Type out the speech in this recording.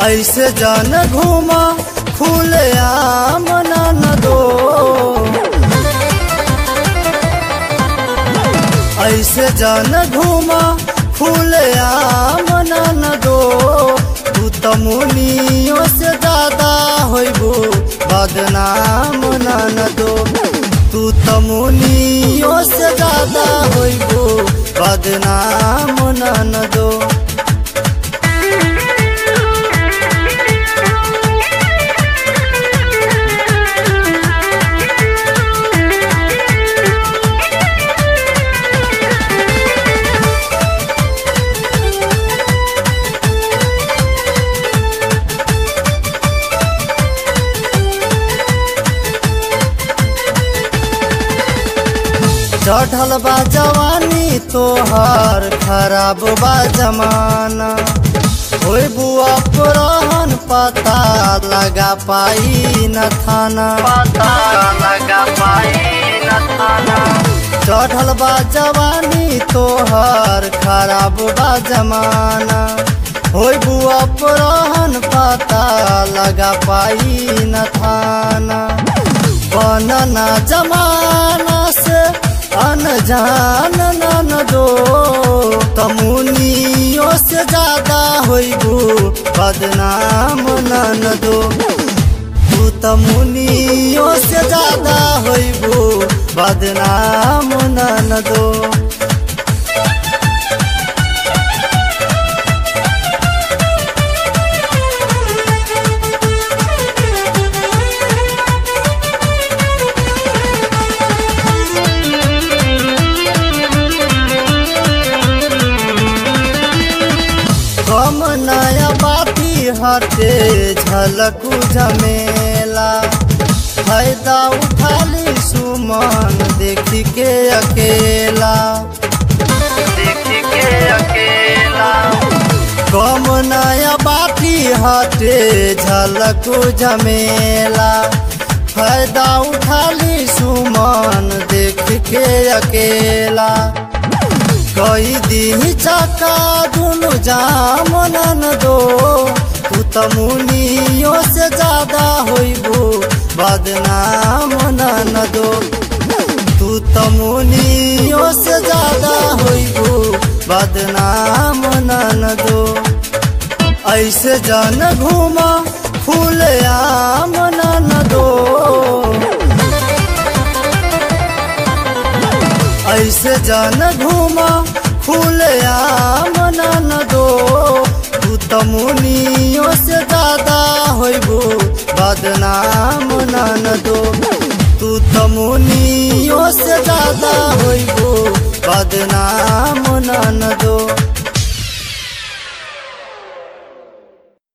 ऐसे जान घूमा खुले आम न दो ऐसे जान घूमा खुले आम न दो तू त मुनियों से ज्यादा होइबू बदनाम न दो तू त मुनियों से ज्यादा होइबू बदनाम न दो चढ़ल बा जवानी तोहर खराब बा जमाना होई बुआ पुरहन पता लगा पाई न थाना पता लगा पाई न थाना चढ़ल बा जवानी तोहर खराब बा जमाना होई बुआ पुरहन पता लगा पाई न थाना बनना जमाना से अनजान न दो तमुनियों से ज्यादा होइबू बदनाम न दो तू तमुनियों से ज्यादा होइबू बदनाम न दो कम नया बाती हटे झलकू झमेला फायदा उठा ली सुमन देखी के अकेला देख के अकेला कम नया बाती हटे झलकू झमेला फायदा उठा ली सुमन देख के अकेला कई दिन चका दुनु जाम न दो तू त मुनियों से ज्यादा होइबू बदनाम न दो तू त मुनियों से ज्यादा होइबू बदनाम न दो ऐसे जन घूमा खुले आम न दो ऐसे जान घूमा खुले आम न दो तू त मुनियों से ज्यादा होइबू बदनाम न दो तू त मुनियों से ज्यादा होइबू बदनाम न दो